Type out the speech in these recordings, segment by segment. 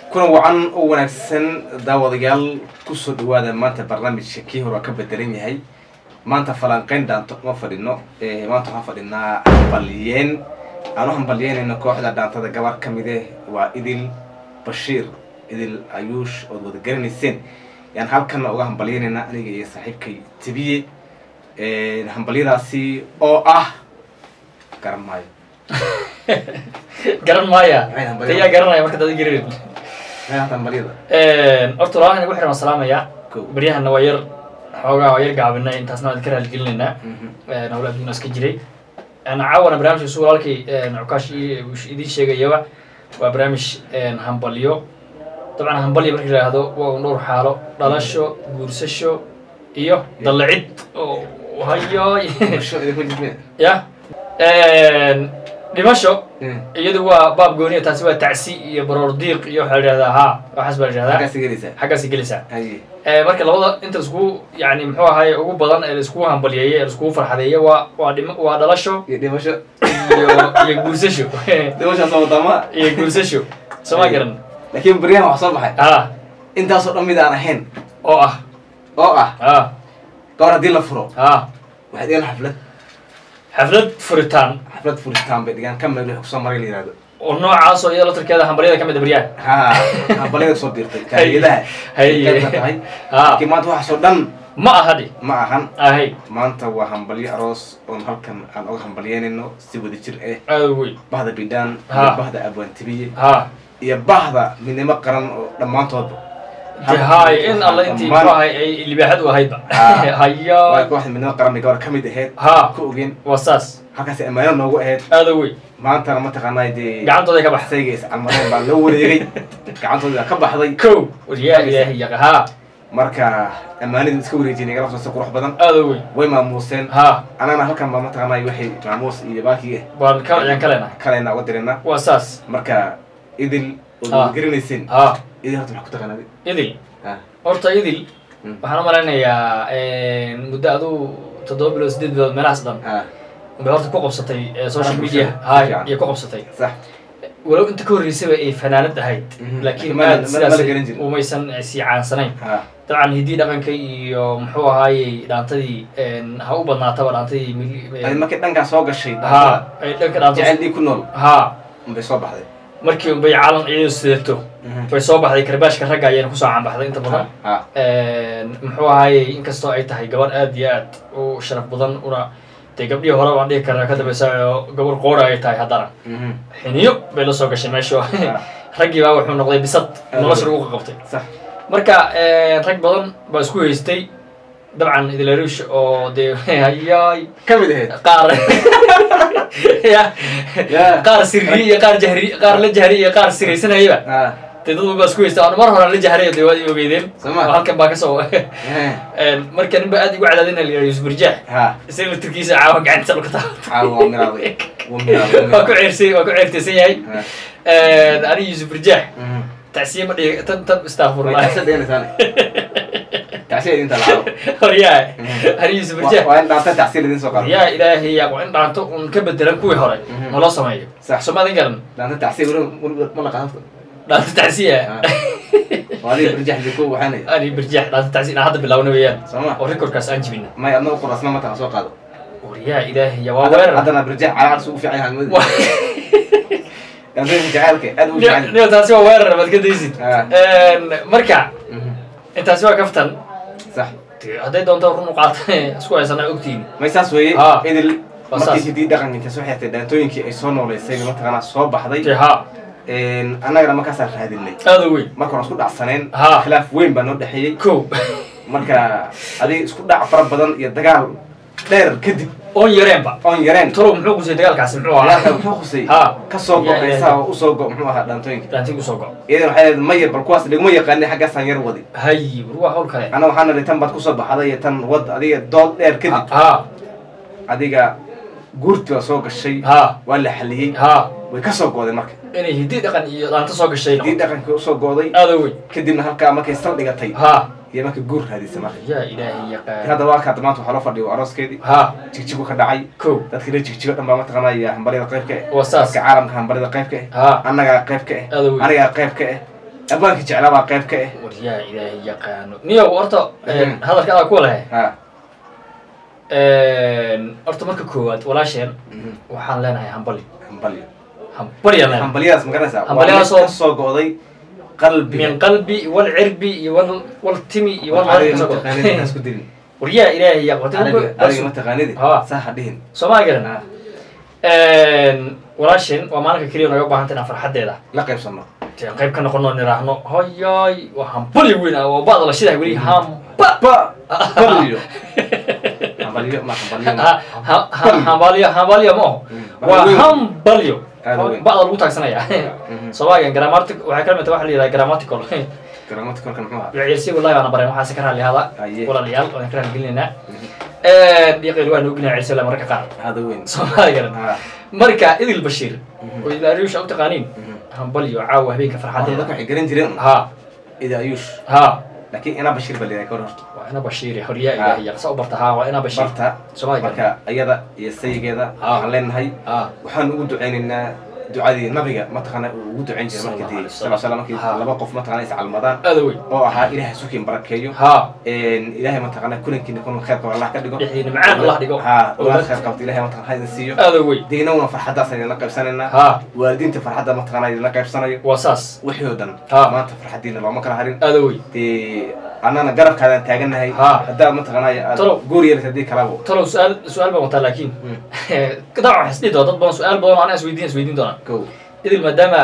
kulan wacan oo wanaagsan daawadayaal kusoo dhawaada maanta barnaamijka kii hore waa ka bedelan yahay maanta falanqeyn dhaanto uma fadhino maanta waxaan fadhinaa hambalyeen aan u hambalyeynayno kooxda dhaantada gabar ka mid eh waa idil bashiir idil ayuush ood wada garanayseen yaan halkana uga hambalyeynayna aniga iyo saaxiibkay tibiye hambalyadaasi oo ah garan maayo garan maaya Maxay hambalyo? tayaa garanaya marka dada garin maxay hata hambalyada horta walaalahan igu xiran waan salaamaya Kow. baryahana waa yar xoogaa waa yar gaabinay intaasna waan ka raaligelinaynaa Mhm. hawla adduuna iska jiray caawana barnaamijka su walaalkay cukaash i- uu idiin sheegayaba waa barnaamij hambalyo dabcan hambalyo marka la yidhaahdo waa un dhowr xaalo dhalasho guursasho iyo dallacid oo hayoy Basho idinku jidmee ya dhimasho Mm. iyadu waa baab gooniya taasi waa tacsi iyo baroor diiq iyo waxaa la yidhahdaa ha waxaas baa la yidhahdaa halkaas gelaysaa xaggaasi gelaysaa haye Eh, marka labada inta iskugu yani muxuu ahaye ugu badan ee laiskugu hambalyeeye ee laiskugu farxadeeye waa waa dhim waa dhalasho iyo dhimasho iyo iyo guursasho dhimashaas oo wadama iyo guursasho soo ma garan laakiin baryahan wax soo baxay ha intaasoo dhan mid aan ahayn oo ah oo ah ha gabor haddii la furo ha waxay dhigaan xaflad xaflad furitaan xaflad furitaan bay dhigaan ka meel wixii kusoo maray la yihahdo oo noocaasoo iyada laftarkeeda hambalyada ka mid a baryaan ha hambalyada kusoo biirtay kaagiyadaha Haye. qayb ka tahay ha laakiin maanta waxaasoo dhan ma aha dhi ma ahan ahay maanta waa hambalyo aroos oon halkan aan uga hambalyeynayno si wada jir eh aada wey bahda bidhaan Ha. iyo bahda abwaantibiye ha iyo bahda midnimo qaran oo dhammaantoodba de hay in alla intii Dhammaan- muxuu ahay ay libaaxad u ahaydba Ha. waa hayo kooxda midnimo qaran bay gabar ka mid ahayd ha ku ogeen waa saas halkaas ammaano noogu ahayd aada wey maantana mataqaanaa dee gacantooday ka baxday sayga iscalmareen baa loo wareegay gacantooda ka baxday kow waryaa ilaahi yaqa ha marka ammaanadii iska wareejinay gala soo qurux badan aada wey way maamuuseen ha anana halkan baa mataqaanaa waxay maamuus iyo baakii waan ka ayaan ka leenahay kalena uga dirina waa saas marka idil ood Ha. wada garanayseen ha idil horta maxaa ku taqaanaa idil ha horta idil Mm. waxaan u malaynayaa muddo aduu toddoba bilood sideed bilood meelahaas dhan ha bay horta ku qabsatay eh, social Ah, media bulshada. hay Fiican. iyo ku qabsatay sax walow inta ka horreysaba ay fanaanad ahayd Mhm. laakiin Ma- aad ma- sidaas ma la garan jirin. umaysan eh, sii caansanayn ha dabcan hiddii dhaqanka iyo muxuu ahaayey dhaantadii ha u badnaataba dhaantadii mil- adi markay dhankaa soo gashay ha ay dhanka dhaanto jecel dhii ku nool ha unbay soo baxday markii unbay calan iyadu sidato bay soo baxday karbaashka ragga ayayna kusoo caanbaxday inta badan ha muxuu ahaayey inkastoo ay tahay gabar aad iyo aad u sharaf badan una dee gabdhihii hore baan dhihi karnaa ka dambeysa oo gabar qoora ay tahay haddana Mhm. xiniyo bay la soo gashay meesha raggii baa wuxuu noqday bisad nolosha lagu qabtay sax marka rag badan baa isku haystay dabcan idlarush oo dee hayaay ka mid ahayd qaar ya Ya. qaar sirri iyo qaar jahri qaar la jahri iyo qaar siraysanayaba ha dee dad walba isku haysta aan mar hore la jahray dee waad i ogeydeen Soo ma? oo halkan baa kasoo Eh. marka nin ba aad igu cadaadina la yidhaha yusuf birjaax ha isaga laftirkiisa caawa gacantiisa dhulka taabta caawa waa miraaday waa miraaday waa ku ceersay waa ku ceertaysan yahay Ha. ani yusuf birjaax Mhm. tacsiye ma dhigi tan tan Way istaafurlaa tacsiya dhiganaysaan tacsiya idinta lacago horyaa ani yusuf birjaax waa in dhaanta tacsiya idin soo qaado yaa ilaahay yaa waa in dhaanto un ka bedelan kuwii hore Mhm. naloo sameeyo Sax. soomaalin garan dhaanta tacsiya weli weli ma la qaado dhaanto tacsiya waa adiga barjax diko waxaanay ani birjaax dhaanto tacsiya inaan hadda bilaawna weeyaan soo ma oo recordkaas aan jibina may adna u qorasna mata soo qaado waryaa ilaahay yaa waa weerar haddana barjax calaacad ugu fiican yahay mid Waa- dhaantooyinka jacaylka aad ugu fiican niyo taasi waa weerar baad ka daysid Ah. marka Mhm. intaasi waa kaftan sax dee hadday doonto run u qaata isku haysanaa ogtiini may saas weeye Ha. idil Waa markii saas. hidii dhaqanka inta soo xirtay dhaantooyinkii ay soo nooleysay mataqaanaa soo baxday dee ha annagana markaasaan raadinay aada u weyn markaan isku dhacsaneen Ha. khilaaf weyn baa noo dhexeeyey kow marka adiga isku dhac fara badan iyo dagaal dheer kadib oon yareenba oon yareen talow muxuu qusay dagaalkaasi muxuu dagaalka ahaa muxuu khusay Ha. ka soo go Ya, ya, heesaa ya. oo usoo go muxuu ahaa dhaantooyinka dhaantii usoo go iyadana waxay leedahay maya bal kuwaas dhigma yaqaanay xaggaasaan yar wadi hay war waa hawl kale ana waxaan nidhi tan baad kusoo baxday iyo tan wad adiga dood dheer kadib ha adiga guurti baa soo gashay ha waa la xaliyey ha way ka soo go'day marka inay hiddi dhaqan iyo dhaanto soo gashay dii dhaqankii usoo go'day aada u weyn kadibna halkaa markay sal dhigatay ha iyo markay guur raadisay marka yaa ilaahay yaqaan hadda waa kaata maanta waxaa loo fadhiya arooskeedii ha jigjigu ka dhacay kow dadkii la jigjigo dhan baa mataqaanaya hambaryada qaybka eh waa saas dadka caalamka hambaryada qaybka eh ha annagaa qayb ka eh aada u weyn anigaa qayb ka eh abwaanka jeclaa baa qayb ka ah waryaa ilaahay yaqaano niyow horta Mhm. hadalka adaa ku lehe ha horta marka koowaad walaasheen Mhm. waxaan leenahay hambali hambalyo hambalyaan leenahay hambalyadaas ma garanaysaa waa Hambalyadaas mid oo- ka soo go'day qalbiga min qalbi wal cirbi iyo wal wal timi iyo wal adiga maalin mataqaanid ha isku dilin waryaa ilaahay yaqaano adiga adiga mataqaanid Ha. saa ha dhihin soomaa garan Ha. walaasheen waa maalinka keliya naga baahanta inaan farxaddeeda la qaybsano intaan qayb ka noqono niraahno hoyoy waa hambali weyn ah oo ba'da la shidahay weli hamba ba hambalyo hambalyo ma hambalyo ma Ha- ha- ha- hambalyo hambalyo ma oho Mm. waa Weyn. hambalyo Aad u weyn. ba'da lagu taagsanaya Mhm. soomaaligan grammatic waxay ka mid tahay waxa la yidhaha grammatical garaamada kolkan muxuu ahaa ciyaarsi wallahi waana bareen waxaase ka raalli hada Aye. walaalayaal waan ka raalli gelinaynaa dhiiqayl waa nuuginaa ciyaarsi mararka qaar hada weyn soomaali garan ha marka idil bashiir Mhm. oo ilaariyusha u taqaaniin Mhm. hambalyo caawa habeenka Hadda farxadeeda dadka waxay garan jireen ha ida ayuush ha laakiin ina bashir baa leeyahay kor horta waa ina bashiir horyaa ilaahay yaqsa u barta ha waa ina bashiir barta soomaali garan marka iyada iyo sayigeeda Ah. waxaan leenahay ha waxaan ugu ducaynaynaa ducadii nabiga mataqaana uu ugu ducayn jiray Sallallahu markii alayhi sal wasallam. slam markii Ha. laba qof mataqana is calmadaan aada weyn oo ahaa ilaahay sukiin barakeeyo ha ilaahay mataqana kulankiina kun khayr qaba allah ka dhigo dhexdiina macaan allah dhigo ha ogaad khayr qabta ilaahay mataqana ha idin siiyo aada weyn deynawna farxaddaas idinla qaybsanaynaa ha waalidiinta farxadda mataqana idinla qaybsanayo waa saas wixii oo dhan Ha. maanta farxaddiina looma kala harin aada weyn dee annana garabkaadaan taagannahay Ha. haddaa mataqanaya aad Talow. guur yeelata haddii kalabo talow su-aal su-aal baan wataa laakiin Mm. dabcan waxay isdhihi doona dad badan su-aal badan oo anaa isweydiin isweydiin doonaa go idil maadaama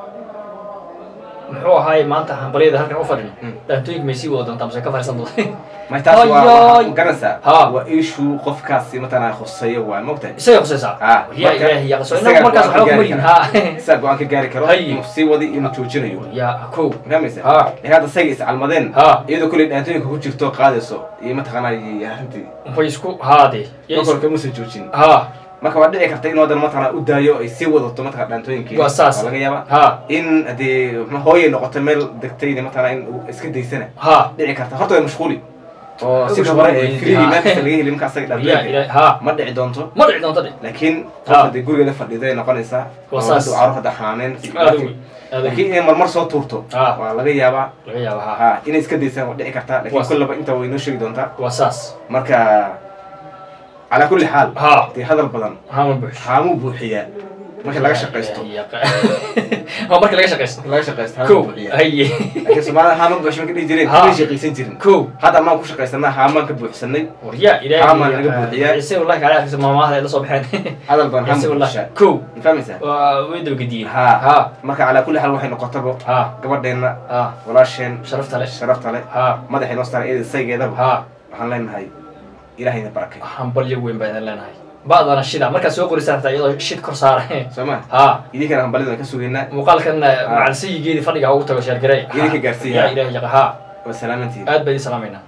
muxuu ahaay maanta hambalyada halkan u fadhino Mm. dhaantooyinka may sii wada doontaa mase ka fariisan doonta may taas waa Ayoy. waxaa ku garanaysaa Ha. waa issue qofkaasi mataqanaa khuseeyo waay mogtahay isagay khusaysaa Ha. yaa Marka, ilaahi yaqso isagaa inagu markaas go'aan ka waxba kuma gaari yihin kara. ha isaa go-aan ka gaari karo Hay. inuu sii wadi inuu joojinayo yaa kow fahmaysa Ha. ee hadda sayga iscalmadeen Ha. iyadoo kuley dhaantooyinka ku jirto qaadayso iyo mataqanaa iyo arrintii way isku haade marka kamuusan joojin ha marka waa dhici karta inuu haddana mataqanaa u daayo ay sii wadato mataqana dhaantooyinkii Waa saas. laga yaaba ha in haddii ma- hooyay noqoto meel degtayna mataqanaa in uu iska daysana ha dhici karta horta way mashquuli oo Way sida mashquuli hore ee weyn. free Ha. meelkasta laga heli marka asaga yaa dhaantooyinka ilaahi ha ma dhici doonto ma dhici doonta dhe laakiin Ha. qof haddii gurigeeda fadhido ay noqonaysaa Waa oo saas. hadda caruur hadda xaaneen aada weyn aada weyn laakiin inay marmar soo tuurto Ha. waa laga yaabaa laga yaaba ha ha inay iska daysaan waa dhici kartaa Waa laakiin saas. kullaba inta way noo sheegi doontaa waa saas marka calaa kulli xaal ha dee hadal badan hama buux haamuu buuxiyaa marka laga shaqaysto waa marka laga shaqaysto laga shaqaysto haamuu kow buuxiyaa haye laakiin soomaalida haama buuxshan ka dhihi jireen Ha. kamay shaqaysan jirin kow hadda amaan ku shaqaysanaa haamaan ka buuxsanay waryaa Haamaa laga ilaahi buuxiyaa. ise wallahi kaala arkaysa maamahada ay la soo baxeen hadal badan ise haama wallahi buuxshaa kow ma fahmaysaa waa way dabagediyeen Ha. ha marka calaa kulli xaal waxay noqotaba ha gabadheenna ha walaasheen sharafta leh sharafta leh ha madaxay noo saaran iyada saygeedaba ha waxaan leenahay ilahayna barakay hambalyo weyn baa idin leenahay ba'dana shida markaad soo qoraysaa hartaa iyadoo shid kor saara soo ma ha idinkana hambalyadan ka sugaynaa muuqaalkan macalsayigeedii fadhiga ha ugu tago sheergarey Idinka gaarsiiya. yaa ilaahi yaqa ha waa salaamantiin aad baa idin salaamaynaa